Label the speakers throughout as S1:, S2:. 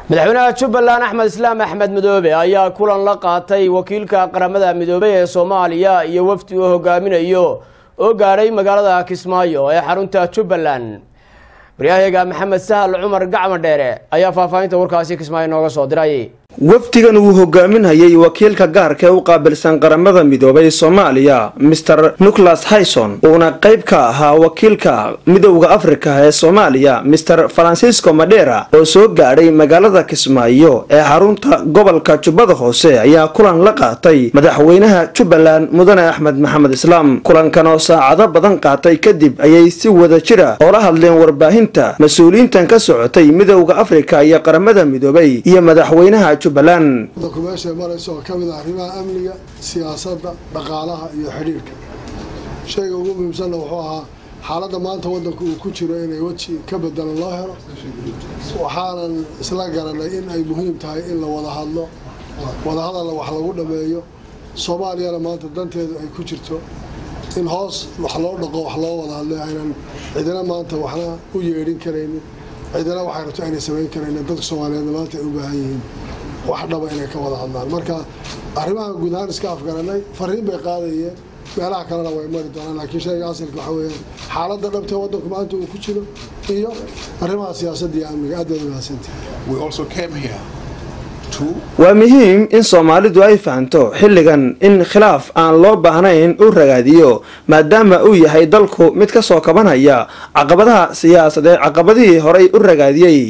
S1: madaxweynaha jubbaland axmed islaam axmed midoobe ayaa kulan la qaatay wakiilka qaramada midoobey ee soomaaliya iyo wafdi uu hogaaminayo oo gaadhay magaalada kismaayo ee xarunta jubbaland waryahayaga maxamed sahal cumar gacma dheere ayaa faahfaahinta warkaasi kismaayo nooga soo diray
S2: wafdigan uu hogaaminayay wakiilka gaarka ee u qaabilsan qaramada midoobay soomaaliya master nicholas hayson uuna qayb ka ahaa wakiilka midowda afrika ee soomaaliya master francisco madera oo soo gaadhay magaalada kismaayo ee xarunta gobolka jubbada hoose ayaa kulan la qaatay madaxweynaha jubbaland mudane axmed maxamed islaam kulankan oo saacado badan qaatay kadib ayay si wada jira oo la hadleen warbaahinta mas-uuliyiintan ka socotay midowda afrika iyo qaramada midoobay iyo madaxweynaha
S3: wadanku meeshay marayso oo ka mid ah arrimaha amniga siyaasadda dhaqaalaha iyo xidhiirka shayga ugu muhiimsanna wuxuu ahaa xaaladda maanta wadanku uu ku jiro inay weji ka bedelan loo helo waxaanan isla garanay in ay muhiim tahay in la wada hadlo wadahadalla wax lagu dhammeeyo soomaaliyana maanta danteedu ay ku jirto in hoos wax loo dhaqo wax loo wada hadlo aynan cidina maanta waxna u yeedhin karaynin cidina waxay rabto aynay samayn karaynin dadka soomaaliyeedna maanta ay u baahan yihiin wax dhaba inay ka wada hadlaan marka arrimaha guud ahaan iska afgaranay fariin bay qaadayeen meelaha kalena way mari doonaan laakiin shayga asalka waxa weeyaan xaaladda dhabtee waddanku maanta uu ku jiro iyo arrimaha siyaasadda iyo amniga aad baad mahadsantihi
S2: waa muhiim in soomaalidu ay fahanto xilligan in khilaaf aan loo baahnayn u ragaadiyo maadaama uu yahay dalku mid ka soo kabanaya caqabadaha siyaasadeed caqabadihii horay u ragaadiyey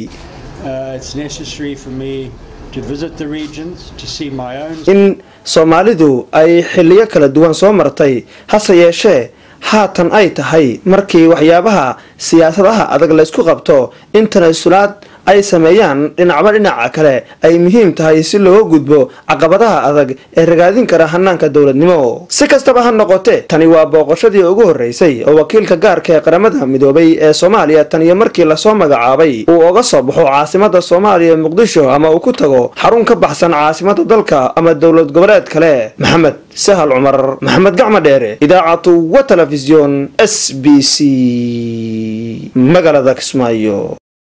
S2: in soomaalidu ay xiliyo kala duwan soo martay hase yeeshee haatan ay tahay markii waxyaabaha siyaasadaha adag laysku qabto in tanasulaad ay sameeyaan dhinacba dhinaca kale ay muhiim tahay si looga gudbo caqabadaha adag ee ragaadin kara hanaanka dowladnimo si kastaba ha noqotee tani waa booqashadii ugu horeysay oo wakiilka gaarka ee qaramada midoobay ee soomaaliya tan iyo markii lasoo magacaabay uu oga soo baxo caasimada soomaaliya muqdisho ama uu ku tago xarun ka baxsan caasimada dalka ama dowlad goboleed kale maxamed sahal cumar maxamed gacma dheere idaacatu wa telefisyon s b c magaalada kismaayo